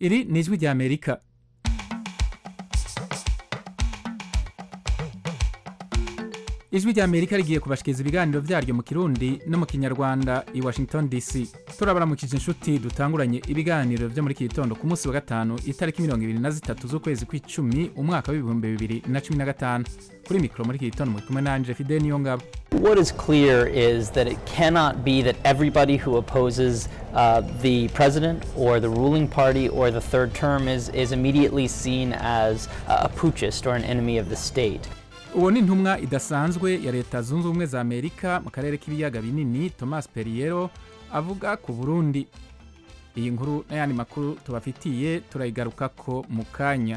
iri ni ijwi rya amerika ijwi rya amerika rigiye kubashikiriza ibiganiro vyaryo mu kirundi no mu kinyarwanda i washington dc turabaramukije inshuti dutanguranye ibiganiro vyo muri iki gitondo ku munsi wa gatanu itariki mirongo ibiri na zitatu z'ukwezi kw'icumi umwaka w'ibihumbi bibiri na cumi na gatanu kuri mikoro muri iki gitondo muri kumwe nanje fide niyo ngabo What is clear is that it cannot be that everybody who opposes uh, the president or the ruling party or the third term is, is immediately seen as a putschist or an enemy of the state. uwo ni intumwa idasanzwe ya leta zunze ubumwe za amerika mu karere k'ibiyaga binini thomas perriero avuga ku burundi iyi nkuru n'ayandi makuru tubafitiye turayigarukako mu kanya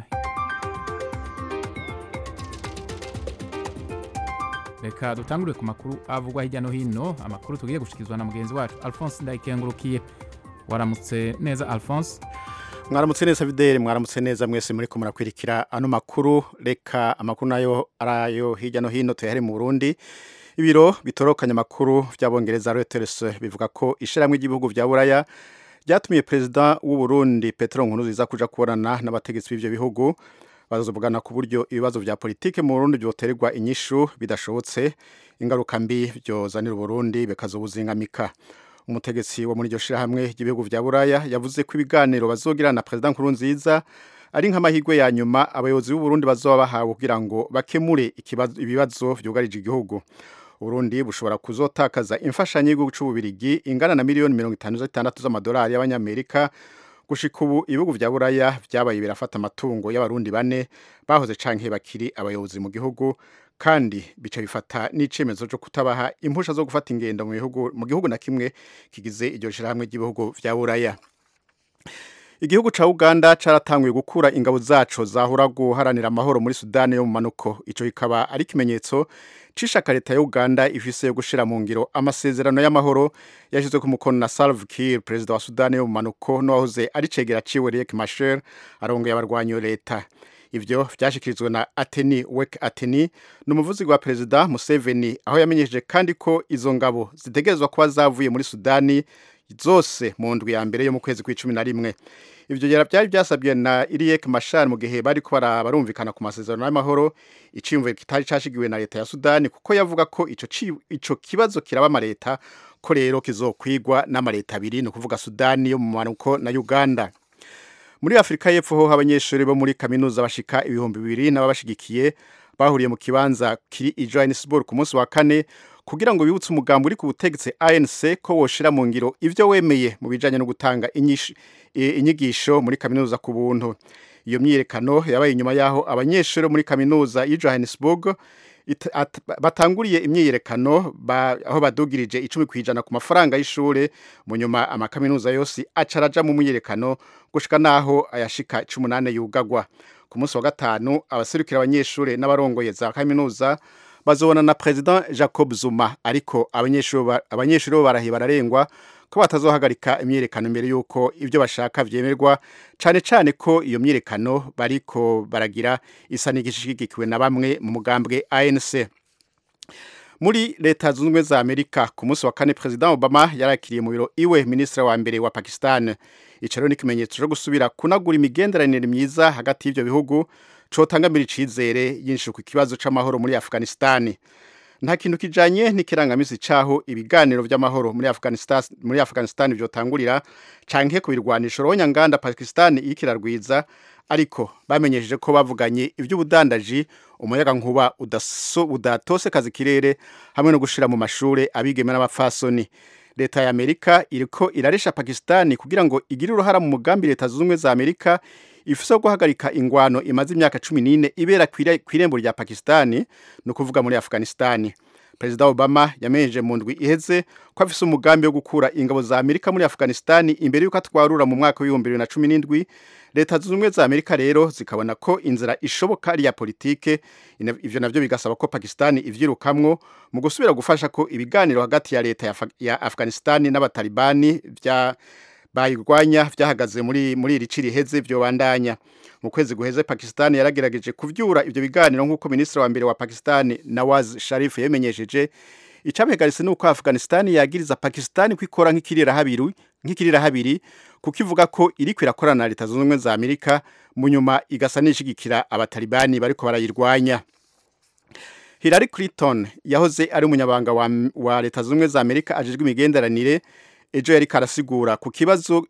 reka dutangurire ku makuru avugwa hirya no hino amakuru tugiye gushyikirizwa na mugenzi wacu alphonse ndayikengurukiye waramutse neza alphonse mwaramutse neza videli mwaramutse neza mwese muri ko murakwirikira ano makuru reka amakuru nayo arayo hirya no hino tuyahere mu burundi ibiro bitorokanya amakuru by'abongereza reuters bivuga ko ishyirahamwe ry'ibihugu bya buraya ryatumiye perezida w'u Burundi petero nkuruziza kuja kubonana n'abategetsi b'ivyo bihugu bazovugana ku buryo ibibazo vya politike mu burundi vyoterwa inyishu bidashobotse ingaruka mbi vyozanira uburundi bikazobuzingamika umutegetsi wo muri iryo shirahamwe ry'ibihugu vya buraya yavuze ko ibiganiro bazogirana na perezida nkurunziza ari nk'amahirwe ya nyuma abayobozi b'uburundi bazoba bahawe kugira ngo bakemure ibibazo vyugarije igihugu uburundi bushobora kuzotakaza imfashanyo y'igihugu c'ububirigi ingana na miliyoni mirongo itanu zitandatu z'amadolari y'abanyamerika gushika ubu ibihugu vya buraya vyabaye birafata amatungo y'abarundi bane bahoze canke bakiri abayobozi mu gihugu kandi bica bifata n'icemezo cyo kutabaha impusha zo gufata ingendo mu bihugu mu gihugu na kimwe kigize iryo shirahamwe ry'ibihugu vya buraya igihugu ca uganda caratanguye gukura ingabo zaco zahora guharanira amahoro muri sudani yo mu manuko ico kikaba ari ikimenyetso c'ishaka leta ya uganda ifise yo gushira mu ngiro amasezerano y'amahoro yashizwe ku mukono na salve kiir perezida wa sudani yo mu manuko n'uwahoze ari cegera ciwe riek machar arongeye abarwanyi leta ivyo vyashikirizwe na ateni wek ateni ni umuvuzi wa perezida museveni aho yamenyesheje kandi ko izo ngabo zitegerezwa kuba zavuye muri sudani zose mu ndwi ya mbere yo mu kwezi kw'icumi na rimwe ivyo byari byasabwe na Iriek Machar mu gihe bari ko barumvikana ku masezerano y'amahoro iciyumviro kitari cashigiwe na leta ya Sudani kuko yavuga ko ico ico kibazo kiraba amaleta ko rero kizokwigwa n'amaleta abiri ni ukuvuga Sudani yo mu manuko na Uganda muri Afrika y'Epfo ho abanyeshuri bo muri kaminuza bashika ibihumbi bibiri n'ababashigikiye bahuriye mu kibanza kiri i Johannesburg ku munsi wa kane kugira ngo bibutse umugambi uri ku butegetsi ANC ko woshira mu ngiro ivyo wemeye mu bijanye no gutanga inyigisho muri kaminuza ku buntu iyo myiyerekano yabaye inyuma yaho abanyeshuri muri kaminuza y'i Johannesburg batanguriye imyiyerekano aho badugirije icumi ku ijana ku mafaranga y'ishure mu nyuma amakaminuza yose acaraja mu myiyerekano gushika naho ayashika cumi n'ane yugagwa ku munsi wa gatanu abaserukira abanyeshuri n'abarongoye za kaminuza bazobona na president Jacob Zuma ariko abanyeshuri abanyeshuri bo barahiye bararengwa ko batazohagarika imyerekano mbere yuko ivyo bashaka vyemerwa cane cane ko iyo myerekano bariko baragira isa n'igishigikiwe na bamwe mu mugambwe ANC muri leta zunze ubumwe za Amerika ku munsi wa kane president Obama yarakiriye mu biro iwe ministre wa mbere wa Pakistan ico rero ni ikimenyetso cyo gusubira kunagura imigenderanire myiza hagati y'ivyo bihugu cotangamira icizere yinshuka ikibazo c'amahoro muri Afghanistan nta kintu kijanye n'ikirangamisi caho ibiganiro vy'amahoro muri Afghanistan muri Afghanistan vyotangurira canke ku birwanisho ronya nganda Pakistan ikirarwiza ariko bamenyesheje ko bavuganye ivy'ubudandaji umuyaga nkuba udaso udatose kazi kirere hamwe no gushira mu mashure abigeme n'abapfasoni leta ya Amerika iriko iraresha Pakistan kugira ngo igire uruhara mu mugambi leta zunze za Amerika ifise guhagarika ingwano imaze imyaka 14 ibera kwirembo rya Pakistani no kuvuga muri Afghanistan Perezida Obama yamenyeje mu ndwi iheze ko afise umugambi wo gukura ingabo za Amerika muri Afghanistan imbere yuko atwarura mu mwaka wa 2017 leta zunze za Amerika rero zikabona ko inzira ishoboka ari ya politike ivyo navyo bigasaba ko Pakistan ivyirukamwo mu gusubira gufasha ko ibiganiro hagati ya leta ya, ya Afghanistan n'abatalibani vya bayirwanya vyahagaze muri muri iri ciri heze vyobandanya mu kwezi guheze Pakistan yaragerageje kuvyura ivyo biganiro nk'uko ministre wa mbere wa Pakistan Nawaz Sharif yemenyesheje icabihagaritse ni uko afghanistan yagiriza pakistan ko ikora nk'ikirirahabiri nk'ikirirahabiri kuko ivuga ko iriko irakorana na leta zunze ubumwe za amerika mu nyuma igasa n'ishigikira abatalibani bariko barayirwanya Hillary Clinton yahoze ari umunyabanga wa, wa leta zunze ubumwe za amerika ajejwe imigenderanire ejo yari karasigura ku kibazo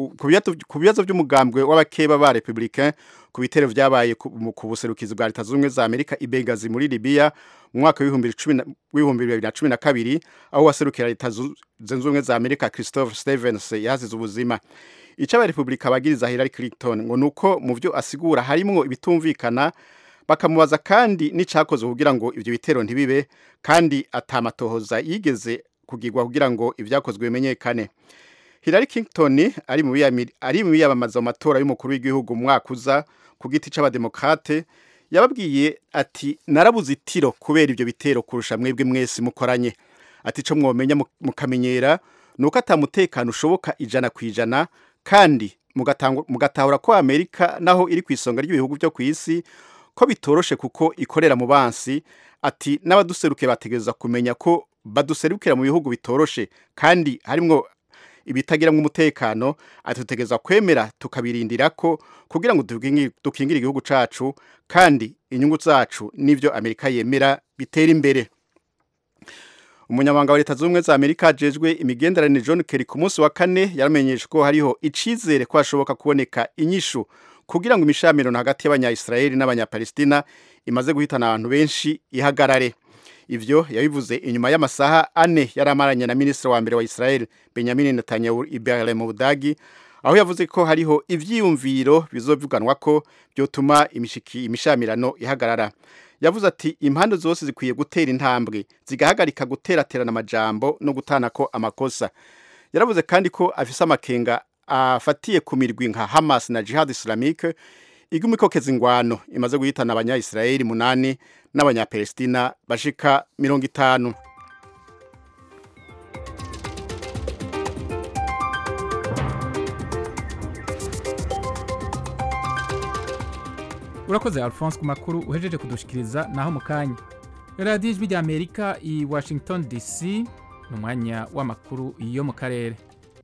ku bibazo by'umugambwe w'abakeba ba republicain ku bitero vyabaye ku buserukizi bwa leta zunze ubumwe za amerika i Benghazi muri libya mu mwaka w'ibihumbi bibiri na cumi na kabiri aho waserukira leta zunze ubumwe za amerika christopher stevens yahasize ubuzima ico abarepublika bagiriza hillary clinton ngo nuko mu vyo asigura harimwo ibitumvikana bakamubaza kandi n'icakozwe kugira ngo ivyo bitero ntibibe kandi atamatohoza yigeze kugirwa kugira ngo ivyakozwe bimenyekane Hillary Clinton ari mu ari mu biyamamaza mu matora y'umukuru w'igihugu mu mwaka uza ku giti c'abademokrate yababwiye ati narabuze itiro kubera ivyo bitero kurusha mwebwe mwese mukoranye ati co mwomenya mukamenyera nuko atamutekano ushoboka ijana ku ijana kandi mugatahura ko Amerika naho iri ku isonga ry'ibihugu byo ku isi ko bitoroshe kuko ikorera mu bansi ati n'abaduseruke bategereza kumenya ko baduserukira mu bihugu bitoroshe kandi harimwo ibitagiramwo umutekano atutegeza kwemera tukabirindira ko kugira ngo dukingire igihugu cacu kandi inyungu zacu n'ivyo Amerika yemera bitera imbere umunyamabanga wa leta zunze ubumwe za amerika ajejwe imigenderanire john kerry ku munsi wa kane yaramenyesha ko hariho icizere ko hashoboka kuboneka inyishu kugira ngo imishamirano hagati y'abanyayisiraheli n'abanyapalestina imaze guhitana abantu benshi ihagarare ivyo yabivuze inyuma y'amasaha ane yari amaranye na minisitiri wa mbere wa israel benjamin netanyahu ibere mu budagi aho yavuze ko hariho ivyiyumviro bizovuganwa ko byotuma imishamirano ihagarara yavuze ati impande zose zikwiye gutera intambwe zigahagarika guteraterana amajambo no gutanako amakosa yaravuze kandi ko afise amakenga afatiye ku mirwi nka hamas na jihad islamique iguma ikokeza ingwano imaze guhitana abanyayisiraheli munani n'abanyapalestina bashika mirongo itanu urakoze alphonse ku makuru uhejeje kudushikiriza naho mu kanya radiyo ijwi rya amerika i washington dc ni umwanya w'amakuru yo mu karere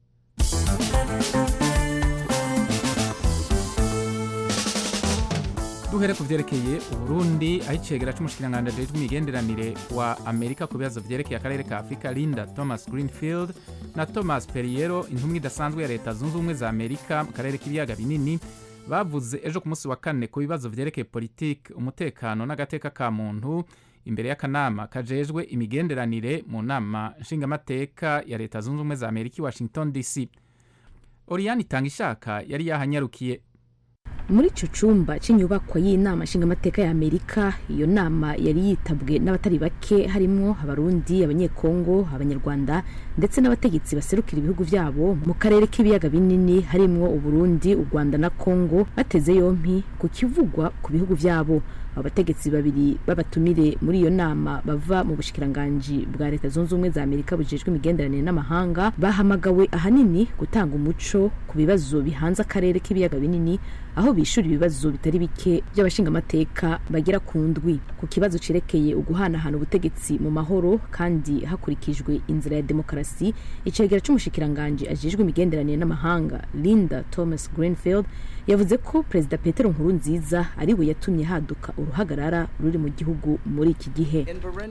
duhere ku byerekeye uburundi aho icegera c'umushikiranganji ajejwe imigenderanire wa amerika ku bibazo vyerekeye akarere ka afurika linda thomas greenfield na thomas periero intumwa idasanzwe ya leta zunze ubumwe za amerika mu karere k'ibiyaga binini bavuze ejo ku munsi wa kane ku bibazo vyerekeye politiki umutekano n'agateka ka muntu imbere y'akanama kajejwe imigenderanire mu nama nshingamateka ya leta zunze ubumwe za amerika i washington dc oriyani itanga ishaka yari yahanyarukiye muri ico cumba c'inyubakwa y'inama nshingamateka ya amerika iyo nama yari yitabwe n'abatari bake harimwo abarundi abanyekongo abanyarwanda ndetse n'abategetsi baserukira ibihugu vyabo mu karere k'ibiyaga binini harimwo uburundi u rwanda na kongo bateze yompi ku kivugwa ku bihugu vyabo abo bategetsi babiri b'abatumire muri iyo nama bava mu bushikiranganji bwa leta zunze ubumwe za amerika bujejwe imigenderanire n'amahanga bahamagawe ahanini gutanga umuco ku bibazo bihanze akarere k'ibiyaga binini aho bishura ibibazo bitari bike by'abashingamateka bagera ku ndwi ku kibazo cerekeye uguhanahana ubutegetsi mu mahoro kandi hakurikijwe inzira ya demokarasi icegera c'umushikiranganji ajejwe imigenderanire n'amahanga linda thomas greenfield yavuze ko perezida petero nkurunziza ari we yatumye haduka uruhagarara ruri mu gihugu muri iki gihe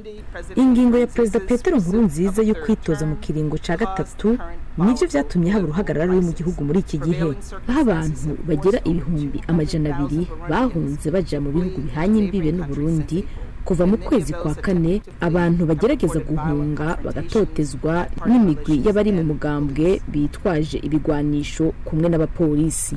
ingingo ya perezida petero nkurunziza yo kwitoza mu kiringo ca gatatu nivyo vyatumye haba uruhagarara ruri mu gihugu muri iki gihe aho abantu bagera ibihumbi amajana abiri bahunze baja mu bihugu bihanye imbibe n'uburundi kuva mu kwezi kwa kane abantu bagerageza guhunga bagatotezwa n'imigwi y'abari mu mugambwe bitwaje ibigwanisho kumwe n'abapolisi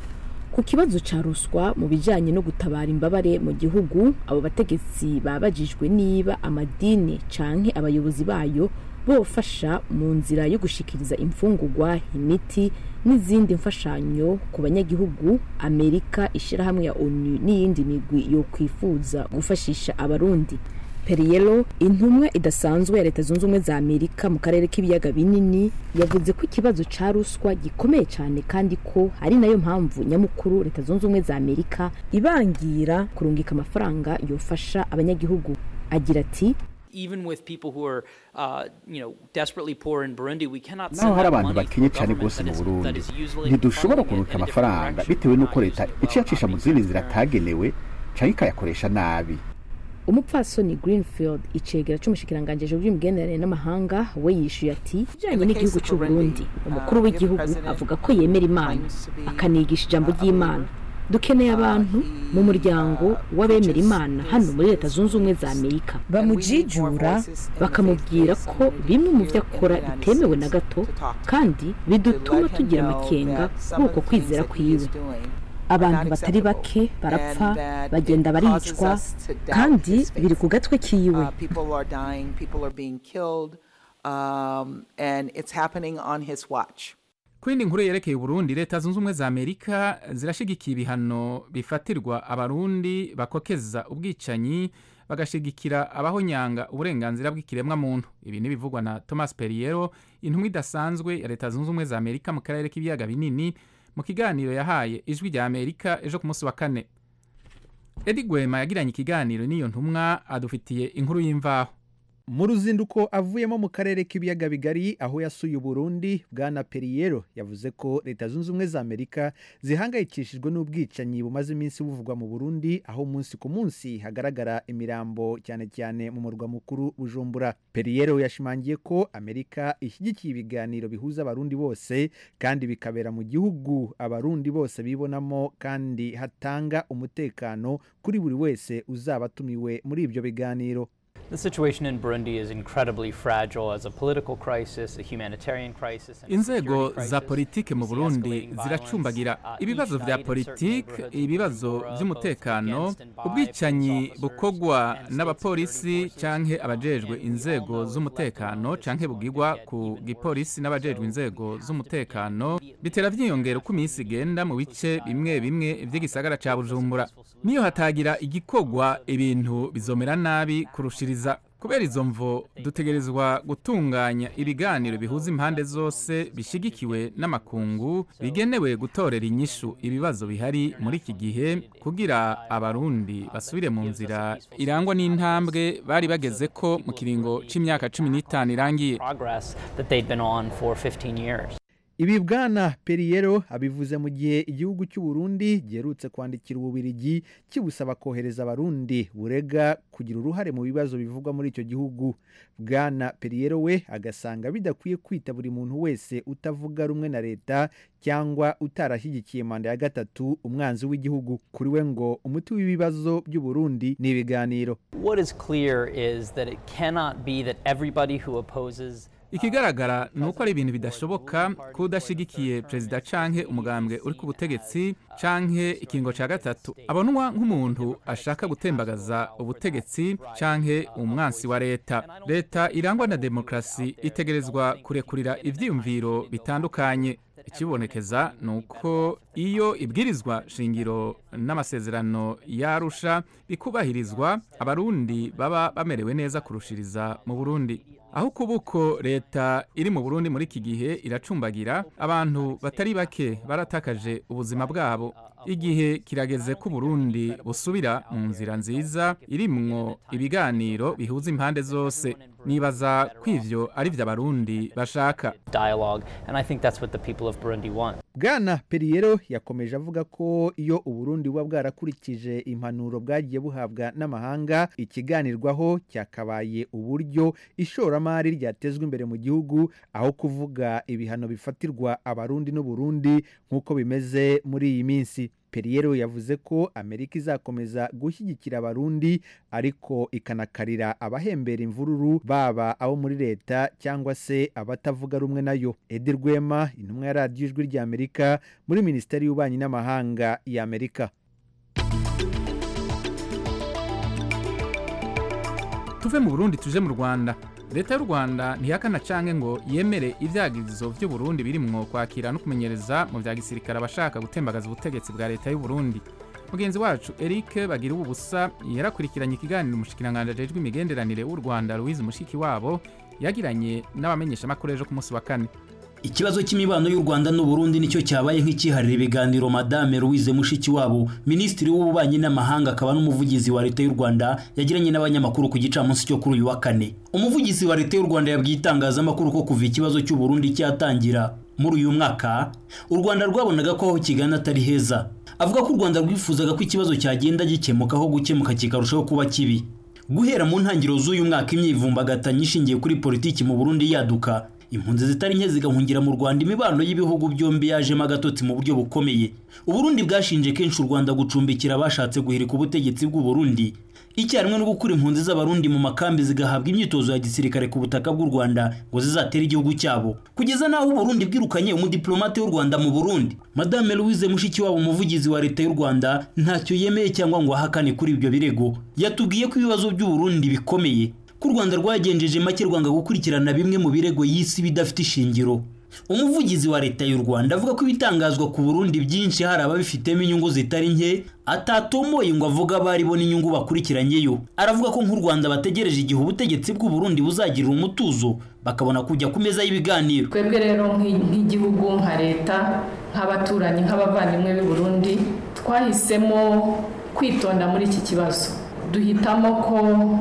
ku kibazo ca ruswa mu bijanye no gutabara imbabare mu gihugu abo bategetsi babajijwe niba amadini canke abayobozi bayo bofasha mu nzira yo gushikiriza imfungurwa imiti n'izindi mfashanyo ku banyagihugu amerika ishirahamwe ya onu n'iyindi migwi yo kwifuza gufashisha abarundi periyero intumwa idasanzwe ya leta zunze ubumwe za amerika mu karere k'ibiyaga binini yavuze ko ikibazo ca ruswa gikomeye cyane kandi ko ari nayo mpamvu nyamukuru leta zunze ubumwe za amerika ibangira kurungika amafaranga yofasha abanyagihugu agira ati even with people who are, uh, you know, desperately poor in Burundi, we cannot naho send hari that abantu money to bakenye a cyane government rwose that mu is, that burundi is usually ntidushobora funding it kuruka in a different amafaranga direction, bitewe n'uko not leta using it iciye well, acisha mu not zindi being nzira fair. atagenewe cyangwa ikayakoresha nabi umupfasoni greenfield icegera c'umushikiranganji bw'imigenderanire n'amahanga we yishuye ati ijanye n'igihugu c'u Burundi umukuru w'igihugu avuga ko yemera imana akanigisha ijambo ry'imana dukeneye abantu mu muryango w'abemera imana hano muri leta zunze ubumwe za amerika bamujijura bakamubwira ko bimwe mu byo akora bitemewe na gato kandi bidutuma tugira amakenga kuri uko kwizera kwiwe abantu batari bake barapfa bagenda baricwa kandi biri ku gatwe kiwe Uh, people are dying, people are being killed, um, and it's happening on his watch. ku yindi nkuru yerekeye uburundi leta zunze ubumwe za amerika zirashigikiye ibihano bifatirwa abarundi bakokeza ubwicanyi bagashigikira abahonyanga uburenganzira bw'ikiremwa muntu ibi ntibivugwa na thomas periero intumwa idasanzwe ya leta zunze ubumwe za amerika mu karere k'ibiyaga binini mu kiganiro yahaye ijwi rya amerika ejo ku munsi wa kane edi gwema yagiranye ikiganiro n'iyo ntumwa adufitiye inkuru y'imvaho mu ruzinduko avuyemo mu karere k'ibiyaga bigari aho yasuye uburundi bwana periyero yavuze ko leta zunze ubumwe za amerika zihangayikishijwe n'ubwicanyi bumaze iminsi buvugwa mu burundi aho umunsi ku munsi hagaragara imirambo cyane cyane mu murwa mukuru bujumbura periyero yashimangiye ko amerika ishyigikiye ibiganiro bihuza abarundi bose kandi bikabera mu gihugu abarundi bose bibonamo kandi hatanga umutekano kuri buri wese uzaba atumiwe muri ibyo biganiro The situation in Burundi is incredibly fragile as a political crisis, a humanitarian crisis, and a inzego security za crisis. politike mu We see burundi escalating ziracumbagira violence, uh, ibibazo each vya night in certain politike neighborhoods in ibibazo Bujumbura, vy'umutekano both against and by ubwicanyi police officers bukorwa and state n'abapolisi security forces. canke Uh, abajejwe and we all inzego know if left z'umutekano alone, this canke is going to bugirwa get ku even gipolisi worse. n'abajejwe So we inzego have to z'umutekano begin bitera vyiyongera uko iminsi igenda mu bice bimwe bimwe vy'igisagara ca bujumbura niyo hatagira igikorwa ibintu bizomera nabi kurushiriza kubera izo mvo dutegerezwa gutunganya ibiganiro bihuza impande zose bishigikiwe n'amakungu bigenewe gutorera inyishu ibibazo bihari muri iki gihe kugira abarundi basubire mu nzira irangwa n'intambwe bari bageze ko mu kiringo c'imyaka cumi n'itanu irangiye Progress that they'd been on for 15 years. ibi bwana periyero abivuze mu gihe igihugu cy'u Burundi giherutse kwandikira ububirigi kibusaba kohereza abarundi burega kugira uruhare mu bibazo bivugwa muri icyo gihugu bwana periyero we agasanga bidakwiye kwita buri muntu wese utavuga rumwe na leta cyangwa utarashyigikiye manda ya gatatu umwanzi w'igihugu kuri we ngo umuti w'ibibazo by'u Burundi ni ibiganiro What is clear is that it cannot be that everybody who opposes ikigaragara ni uko ari ibintu bidashoboka ko udashyigikiye perezida canke umugambwe uri ku butegetsi canke ikingo ca gatatu abonwa nk'umuntu ashaka gutembagaza ubutegetsi canke umwansi wa leta leta irangwa na demokarasi itegerezwa kurekurira ivyiyumviro bitandukanye ikibonekeza ni uko iyo ibwirizwa shingiro n'amasezerano yarusha bikubahirizwa abarundi baba bamerewe neza kurushiriza mu burundi aho kubuko leta iri mu burundi muri iki gihe iracumbagira abantu batari bake baratakaje ubuzima bwabo igihe kirageze ko uburundi busubira mu nzira nziza irimwo ibiganiro bihuza impande zose nibaza ko ivyo ari vyo abarundi bashaka dialogue, and I think that's what the people of Burundi want. bwana periyero yakomeje avuga ko iyo uburundi buba bwarakurikije impanuro bwagiye buhabwa n'amahanga ikiganirwaho cyakabaye uburyo ishoramari ryatezwa imbere mu gihugu aho kuvuga ibihano bifatirwa abarundi n'uburundi nk'uko bimeze muri iyi minsi periyero yavuze ko amerika izakomeza gushyigikira abarundi ariko ikanakarira abahembera imvururu baba abo muri leta cyangwa se abatavuga rumwe nayo edi rwema intumwa ya radiyo ijwi rya amerika muri minisiteri y'ububanyi n'amahanga ya amerika tuve mu burundi tuje mu rwanda leta y'u rwanda ntihakana canke ngo yemere ivyagirizo vy'u burundi birimwo kwakira no kumenyereza mu vya gisirikare abashaka gutembagaza ubutegetsi bwa leta y'u burundi mugenzi wacu eric bagira ubusa yarakurikiranye ikiganiro umushikiranganji ajejwe imigenderanire w'u rwanda louise mushiki wabo yagiranye n'abamenyeshamakuru ejo ku munsi wa kane ikibazo cy'imibano y'u rwanda n'uburundi nicyo cyabaye nk'ikiharira ibiganiro madame louise mushikiwabo minisitiri w'ububanyi n'amahanga akaba n'umuvugizi wa leta y'u rwanda yagiranye n'abanyamakuru ku gicamunsi cyo kuri uyu wa kane umuvugizi wa leta y'u rwanda yabwiye itangazamakuru ko kuva ikibazo cy'uburundi cyatangira muri uyu mwaka u rwanda rwabonaga ko aho kigana atari heza avuga ko u rwanda rwifuzaga ko ikibazo cyagenda gikemuka aho gukemuka kikarushaho kuba kibi guhera mu ntangiriro z'uyu mwaka imyivumbagatanyo ishingiye kuri politiki mu burundi yaduka impunzi zitari nke zigahungira mu rwanda imibano y'ibihugu byombi yajemo agatotsi mu buryo bukomeye uburundi bwashinje kenshi u rwanda gucumbikira abashatse guhirika ubutegetsi bw'uburundi icyarimwe no gukura impunzi z'abarundi mu makambi zigahabwa imyitozo ya gisirikare ku butaka bw'u rwanda ngo zizatere igihugu cyabo kugeza n'aho uburundi bwirukanye umudiplomate w'u rwanda mu burundi madame louise mushikiwabo umuvugizi wa leta y'u rwanda ntacyo yemeye cyangwa ngo ahakane kuri ibyo birego yatubwiye ko ibibazo by'uburundi bikomeye ko u rwanda rwagenjeje make rwanga gukurikirana bimwe mu birego y'isi bidafite ishingiro umuvugizi wa leta y'u rwanda avuga ko ibitangazwa ku burundi byinshi hari ababifitemo inyungu zitari nke atatomoye ngo avuga abari bo n'inyungu bakurikiranyeyo aravuga ko nk'u rwanda bategereje igihe ubutegetsi bw'u burundi buzagirira umutuzo bakabona kujya ku meza y'ibiganiro twebwe rero nk'igihugu nka leta nk'abaturanyi nk'abavandimwe b'i burundi twahisemo kwitonda muri iki kibazo duhitamo ko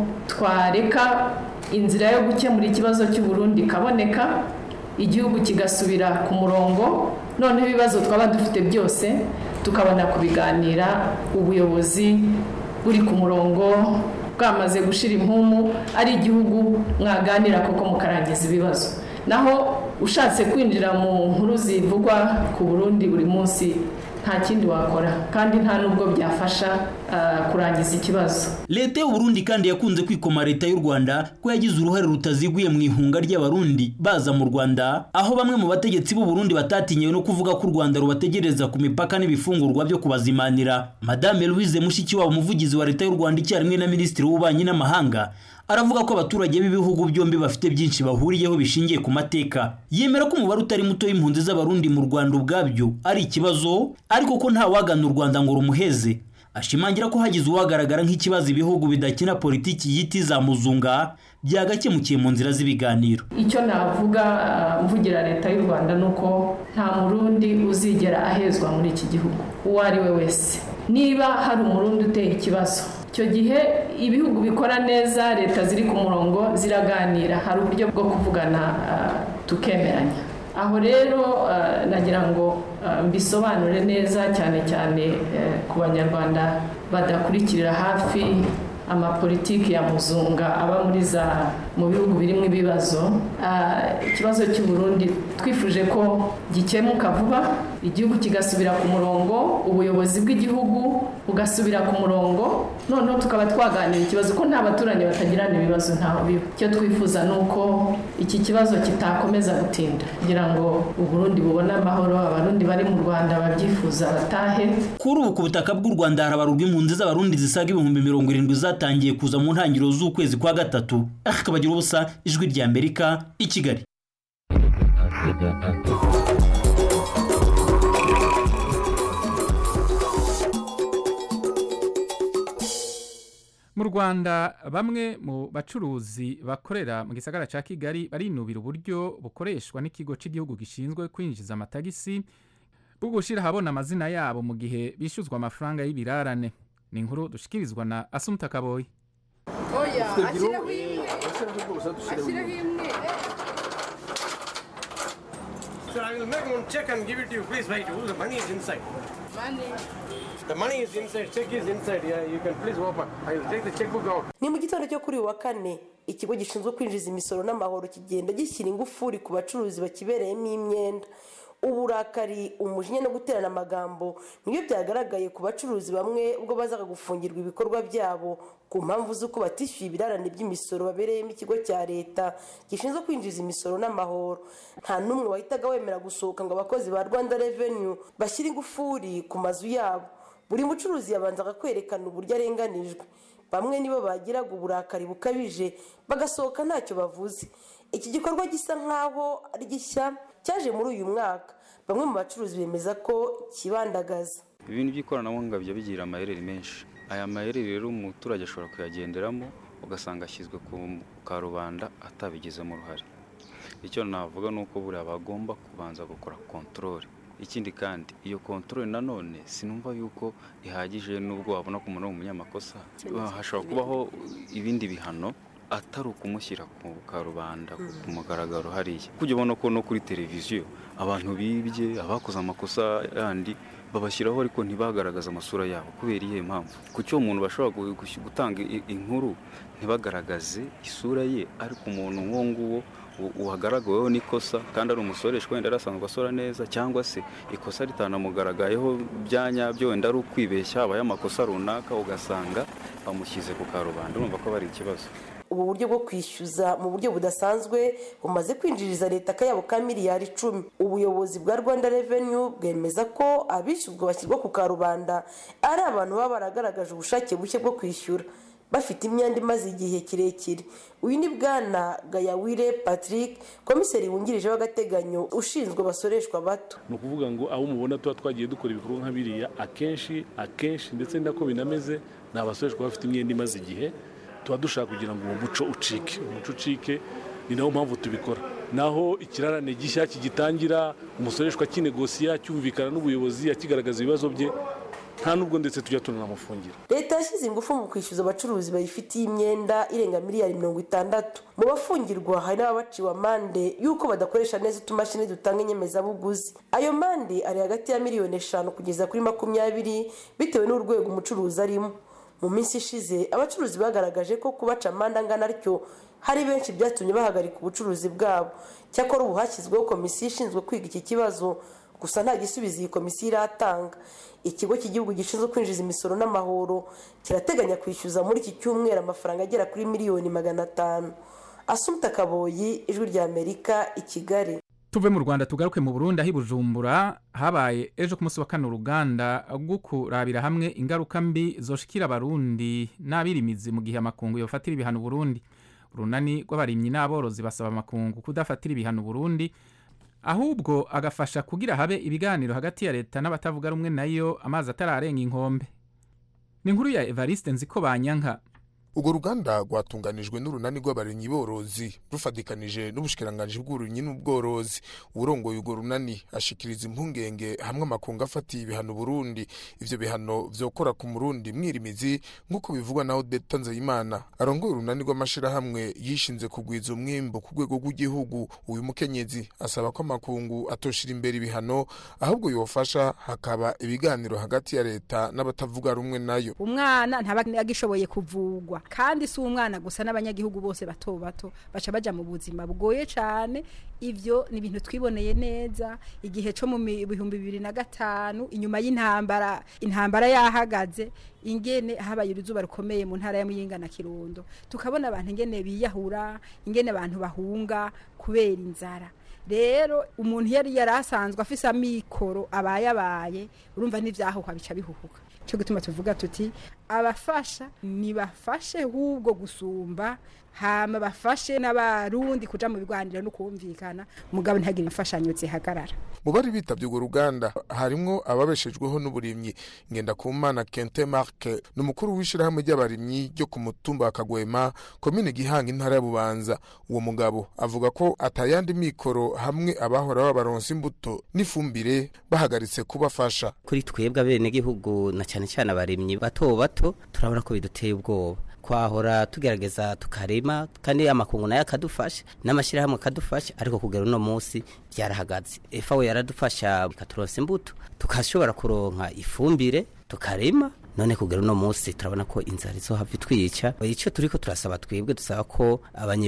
twareka inzira yo gukemura ikibazo cy'uburundi ikaboneka igihugu kigasubira ku murongo noneho ibibazo twaba dufite byose tukabona kubiganira ubuyobozi buri ku murongo bwamaze gushira impumu ari igihugu mwaganira koko mukarangiza ibibazo naho ushatse kwinjira mu nkuru zivugwa ku burundi buri munsi nta kindi wakora kandi nta nubwo byafasha kurangiza ikibazo leta y'uburundi kandi yakunze kwikoma leta y'u rwanda ko yagize uruhare rutaziguye mu ihunga ry'abarundi baza mu rwanda aho bamwe mu bategetsi b'uburundi batatinyewe no kuvuga ko u rwanda rubategereza ku mipaka n'ibifungurwa byo kubazimanira madame louise mushikiwabo umuvugizi wa leta y'u rwanda icyarimwe na minisitiri w'ububanyi n'amahanga aravuga ko abaturage b'ibihugu byombi bafite byinshi bahuriyeho bishingiye ku mateka yemera ko umubare utari muto w'impunzi z'abarundi mu rwanda ubwabyo ari ikibazo ariko ko nta wagana u rwanda ngo rumuheze ashimangira ko hagize uwagaragara nk'ikibazo ibihugu bidakina politiki yiti za muzunga byagakemukiye mu nzira z'ibiganiro icyo navuga mvugira leta y'u rwanda ni uko nta murundi uzigera ahezwa muri iki gihugu uwo ari we wese niba hari umurundi uteye ikibazo icyo gihe ibihugu bikora neza leta ziri ku murongo ziraganira hari uburyo bwo kuvugana tukemeranya aho rero nagira ngo mbisobanure neza cyane cyane ku banyarwanda badakurikirira hafi amapolitiki ya muzunga aba muri za mu bihugu birimo ibibazo ikibazo cy'u Burundi twifuje ko gikemuka vuba igihugu kigasubira ku murongo ubuyobozi bw'igihugu bugasubira ku murongo noneho tukaba twaganira ikibazo ko nta baturanyi batagirana ibibazo ntaho biba icyo twifuza ni uko iki kibazo kitakomeza gutinda kugira ngo uburundi bubone amahoro abarundi bari mu rwanda babyifuza batahe kuri ubu ku butaka bw'u rwanda harabarurwa impunzi z'abarundi zisaga ibihumbi mirongo irindwi zatangiye kuza mu ntangiriro z'ukwezi kwa gatatu akabagira ubusa ijwi rya amerika i kigali mu rwanda bamwe mu bacuruzi bakorera mu gisagara cya kigali barinubira uburyo bukoreshwa n'ikigo cy'igihugu gishinzwe kwinjiza amatagisi bwo gushyira ahabona amazina yabo mu gihe bishyuzwa amafaranga y'ibirarane ni inkuru dushikirizwa na asumuta kaboyi oya ashyiraho imwe ashyiraho imwe Sir, I will make one check and give it to you. Please wait. The money is inside. money The money is inside. Check is inside. Yeah, you can please open. I will take the checkbook out. ni mu gitondo cyo kuri uyu wa kane ikigo gishinzwe kwinjiza imisoro n'amahoro kigenda gishyira ingufuri ku bacuruzi bakibereyemo imyenda uburakari umujinya no guterana amagambo nibyo byagaragaye ku bacuruzi bamwe ubwo bazaga gufungirwa ibikorwa byabo ku mpamvu z'uko batishyuye ibirarane by'imisoro babereyemo ikigo cya leta gishinzwe kwinjiza imisoro n'amahoro nta n'umwe wahitaga wemera gusohoka ngo abakozi ba rwanda revenue bashyire ingufuri ku mazu yabo buri mucuruzi yabanzaga kwerekana uburyo arenganijwe bamwe nibo bagiraga uburakari bukabije bagasohoka ntacyo bavuze iki gikorwa gisa nk'aho ari gishya cyaje muri uyu mwaka bamwe mu bacuruzi bemeza ko kibandagaza ibintu by'ikoranabuhanga bijya bigira amayeri menshi aya mayeri rero umuturage ashobora kuyagenderamo ugasanga ashyizwe ku karubanda atabigizemo uruhare icyo navuga ni uko buriya bagomba kubanza gukora kontorore ikindi kandi iyo kontorore nanone sinumva yuko ihagije n'ubwo wabona ko umuntu ari umunyamakosa hashobora kubaho ibindi bihano atari ukumushyira ku karubanda ku mugaragaro hariya kujya ubona ko no kuri televiziyo abantu bibye abakoze amakosa yandi babashyiraho ariko ntibagaragaze amasura yabo kubera iyihe mpamvu ku cyo umuntu bashobora gu- gu- gutanga i- inkuru ntibagaragaze isura ye ariko umuntu nk'uwo nguwo u- uhagaragaweho n'ikosa kandi ari umusoreshwa wenda yari asanzwe asora neza cyangwa se ikosa ritanamugaragayeho bya nyabyo wenda ari ukwibeshya habaye amakosa runaka ugasanga bamushyize ku karubanda urumva ko bari ikibazo ubu buryo bwo kwishyuza mu buryo budasanzwe bumaze kwinjiriza leta akayabo ka miliyari icumi ubuyobozi bwa rwanda revenue bwemeza ko abishyuzwa bashyirwa ku karubanda ari abantu baba baragaragaje ubushake bushya bwo kwishyura bafite imyenda imaze igihe kirekire uyu ni bwana gayawire patrick komiseri wungirije w'agateganyo ushinzwe abasoreshwa bato ni ukuvuga ngo abo mubona tuba twagiye dukora ibikorwa nka biriya akenshi akenshi ndetse ni nako binameze ni abasoreshwa bafite imyenda imaze igihe tuba dushaka kugira ngo uwo muco ucike umuco ucike ni nawo mpamvu tubikora naho ikirarane gishya kigitangira umusoreshwa kinegosiya cyumvikana n'ubuyobozi akigaragaza ibibazo bye nta nubwo ndetse tujya tunanamufungira leta yashyize ingufu mu kwishyuza abacuruzi bayifitiye imyenda irenga miliyari mirongo itandatu mu bafungirwa hari n'ababaciwe amande y'uko badakoresha neza utumashini dutanga inyemezabuguzi ayo mande ari hagati ya miliyoni eshanu kugeza kuri makumyabiri bitewe n'urwego umucuruzi arimo mu minsi ishize abacuruzi bagaragaje ko kubaca amande angana atyo hari benshi byatumye bahagarika ubucuruzi bwabo cyakora ubu hashyizweho komisiyo ishinzwe kwiga iki kibazo gusa nta gisubizo iyi komisiyo iratanga ikigo cy'igihugu gishinzwe kwinjiza imisoro n'amahoro kirateganya kwishyuza muri iki cyumweru amafaranga agera kuri miliyoni magana atanu asumta kaboyi ijwi rya amerika i kigali tuve mu rwanda tugaruke mu burundi aho i bujumbura habaye ejo ku munsi wa kane uruganda rwo kurabira hamwe ingaruka mbi zoshikira abarundi n'abirimizi mu gihe amakungu yofatira ibihano uburundi urunani rw'abarimyi n'aborozi basaba amakungu kudafatira ibihano uburundi ahubwo agafasha kugira habe ibiganiro hagati ya leta n'abatavuga rumwe nayo amazi atararenga inkombe ni inkuru ya evariste nziko banyanka urwo ruganda rwatunganijwe n'urunani rw'abarimyi borozi rufatikanije n'ubushikiranganji bw'uburimyi n'ubworozi urongoye urwo runani ashikiriza impungenge hamwe amakungu afatiye ibihano Burundi ivyo bihano vyokora ku murundi mwirimizi nk'uko bivugwa na Odette Nzeyimana arongoye urunani rw'amashirahamwe yishinze kugwiza umwimbo ku rwego rw'igihugu uyu mukenyezi asaba ko amakungu atoshira imbere ibihano ahubwo yofasha hakaba ibiganiro hagati ya leta n'abatavuga rumwe nayo umwana ntaba agishoboye kuvugwa kandi si umwana gusa n'abanyagihugu bose bato bato baca baja mu buzima bugoye cyane ivyo ni ibintu twiboneye neza igihe cyo mu mi- bihumbi bibiri na gatanu inyuma y'intambara intambara yahagaze ingene habaye uruzuba rukomeye mu ntara ya muyinga na kirundo tukabona abantu ingene biyahura ingene abantu bahunga kubera inzara rero umuntu yari yari asanzwe afise amikoro abaye abaye urumva n'ivyahuha bica bihuhuka cyo gutuma tuvuga tuti abafasha nibafashe hubwo gusumba hama bafashe n'abarundi kuja mu biganiro no kumvikana mugabo ntihagire imfashanyo zihagarara mu bari bitavye urwo ruganda harimwo ababeshejweho n'uburimyi ngendakumana kente marke ni umukuru w'ishirahamwe ry'abarimyi ryo ku mutumba wa kagwema komine gihanga intara ya bubanza uwo mugabo avuga ko atayandi mikoro hamwe abahora babaronsa imbuto n'ifumbire bahagaritse kubafasha kuri twebwe abenegihugu na cyane cyane abarimyi bato bato turabona ko biduteye ubwoba twahora tugerageza tukarima kandi amakungu nayo akadufasha n'amashyirahamwe akadufasha ariko kugera uno munsi byarahagaze efawe yaradufasha ikaturonsa imbuto tukashobora kuronka ifumbire tukarima none kugera uno munsi turabona ko inzara izohava itwica icyo turiko turasaba twebwe dusaba ko abanye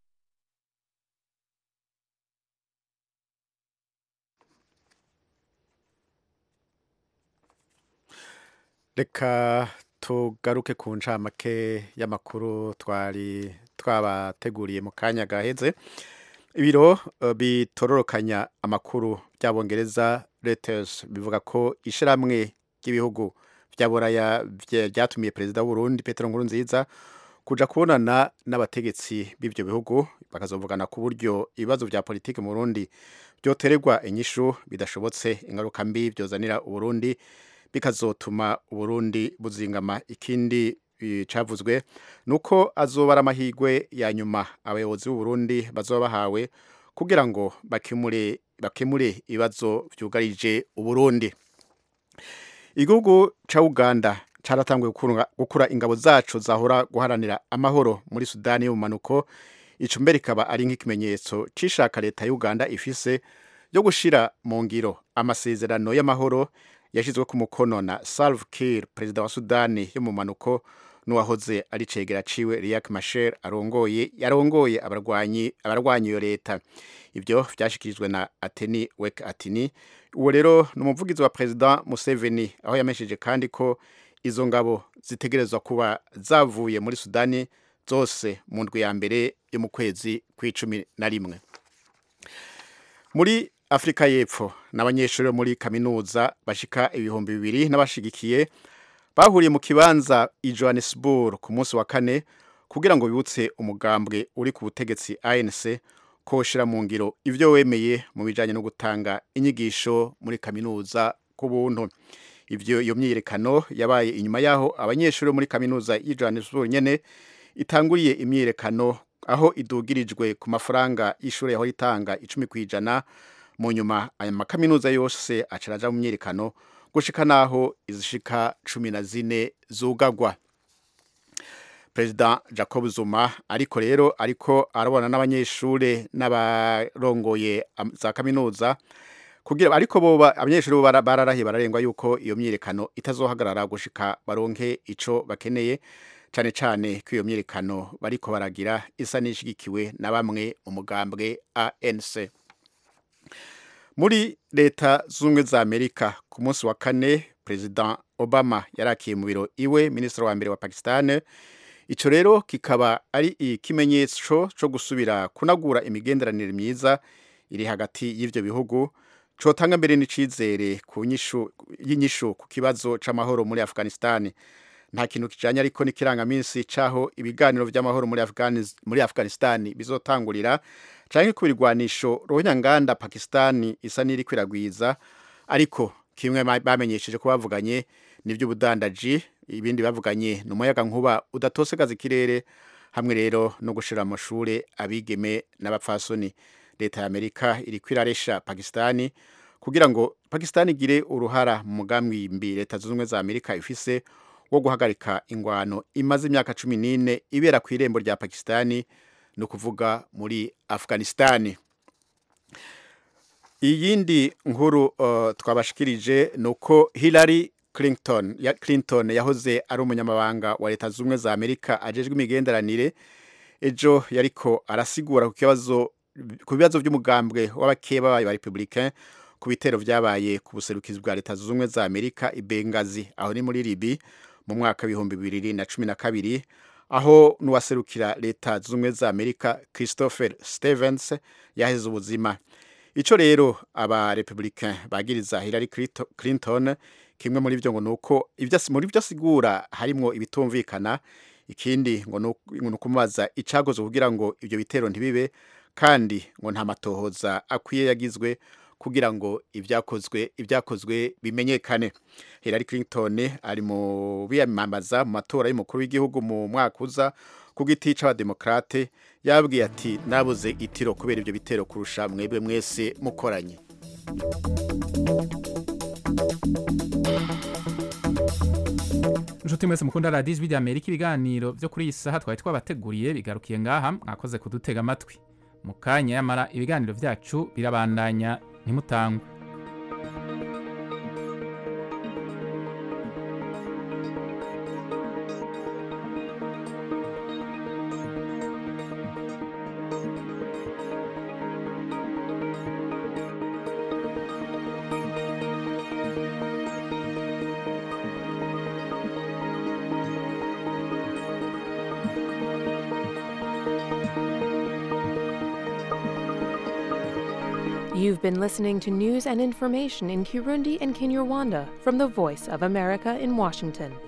reka tugaruke ku ncamake y'amakuru twari twabateguriye mu kanya gaheze ibiro eh, bitororokanya amakuru by'abongereza Reuters bivuga ko ishyirahamwe ry'ibihugu bya buraya bye- byatumiye perezida w'uburundi petero nkurunziza kuja kubonana n'abategetsi b'ibyo bihugu bakazovugana ku buryo ibibazo bya politiki mu burundi byotererwa inyishu bidashobotse ingaruka mbi byozanira uburundi bikazotuma uburundi buzingama ikindi eh, cavuzwe nuko azoba ari amahirwe ya nyuma abayobozi b'uburundi bazoba bahawe kugira ngo bakemure bakemure ibibazo byugarije uburundi igihugu ca uganda caratanguye gukura ingabo zacu zahora guharanira amahoro muri sudani y'ubumanuko ico mbere ikaba ari nk'ikimenyetso c'ishaka leta ya uganda ifise yo gushira mu ngiro amasezerano y'amahoro yashyizwe ku mukono na Salva Kiir perezida wa Sudani yo mu manuko n'uwahoze ari cegera ciwe Riek Machar arongoye yarongoye abarwanyi abarwanyi iyo leta ibyo vyashikirijwe na Ateni Wek Atini uwo rero ni umuvugizi wa perezida Museveni aho yamesheje kandi ko izo ngabo zitegerezwa kuba zavuye muri Sudani zose mu ndwi ya mbere yo mu kwezi kw'icumi na rimwe muri afurika y'epfo n'abanyeshuri muri kaminuza bashika ibihumbi bibiri n'abashigikiye bahuriye mu kibanza i johannesburg ku munsi wa kane kugira ngo bibutse umugambwe uri ku butegetsi anc ko ushyira mu ngiro ibyo wemeye mu bijyanye no gutanga inyigisho muri kaminuza ku buntu ibyo iyo myiyerekano yabaye inyuma y'aho abanyeshuri muri kaminuza y'i johannesburg nyine itanguriye imyiyerekano aho idugirijwe ku mafaranga y'ishuri yaho itanga icumi ku ijana mu nyuma aya makaminuza yose acaraja mu myiyerekano gushika naho izishika cumi na zine zugagwa perezida jacob zuma ariko rero ariko arabona n'abanyeshuri n'abarongoye za kaminuza kugira ariko bo abanyeshuri bo bararahiye bararengwa yuko iyo myiyerekano itazohagarara gushika baronke ico bakeneye cyane cyane ko iyo myiyerekano bariko baragira isa n'ishigikiwe na bamwe mu mugambwe ANC muri leta z'ubumwe za amerika ku munsi wa kane perezida obama yarakiye mu biro iwe minisitiri wa mbere wa pakistan icyo rero kikaba ari ikimenyetso cyo gusubira kunagura imigenderanire myiza iri hagati y'ibyo bihugu cotanga mbere n'icizere ku y'inyishu ku kibazo c'amahoro muri afghanistan nta kintu kijanye ariko n'ikirangaminsi c'aho ibiganiro vy'amahoro muri, muri afghanistan bizotangurira canke ku birwanisho ruhonyanganda pakistan isa n'iri kwiragwiza ariko kimwe bamenyesheje ko bavuganye n'ivy'ubudandaji ibindi bavuganye ni umuyaga nkuba udatosekaza ikirere hamwe rero no gushira amashure abigeme n'abapfasoni leta ya amerika iri kwiraresha pakistani kugira ngo pakistani igire uruhara mu mugambi mbi leta zunze ubumwe za amerika ifise wo guhagarika ingwano imaze imyaka cumi n'ine ibera ku irembo rya pakistani ni ukuvuga muri afghanistani iyindi nkuru uh, twabashikirije ni uko hillary clinton ya clinton yahoze ari umunyamabanga wa leta zunze ubumwe za amerika ajejwe imigenderanire ejo yariko arasigura ku kibazo ku bibazo by'umugambwe w'abakeba bayo ba republicain ku bitero vyabaye ku buserukizi bwa leta zunze ubumwe za amerika i bengazi aho ni muri libi mu mwaka w'ibihumbi bibiri na cumi na kabiri aho n'uwaserukira leta zunze ubumwe za amerika christopher stevens yaheze ubuzima ico rero aba republicain bagiriza hillary clinton kimwe muri byo ngo nuko muri byo asigura harimwo ibitumvikana ikindi ngo ni ukumubaza icagoze kugira ngo ibyo bitero ntibibe kandi ngo nta matohoza akwiye yagizwe kugira ngo ibyakozwe ibyakozwe bimenyekane Hillary Clinton ari mu biyamamaza mu matora y'umukuru w'igihugu mu mwaka uza ku giti c'abademokrate yabwiye ati nabuze itiro kubera ibyo bitero kurusha mwebwe mwese mukoranye inshuti mwese mukunda radiyo ijwi rya amerika ibiganiro byo kuri iyi saha twari twabateguriye bigarukiye ngaha mwakoze kudutega amatwi mu kanya yamara ibiganiro byacu birabandanya ntimutangwe You've been listening to news and information in Kirundi and Kinyarwanda from the Voice of America in Washington.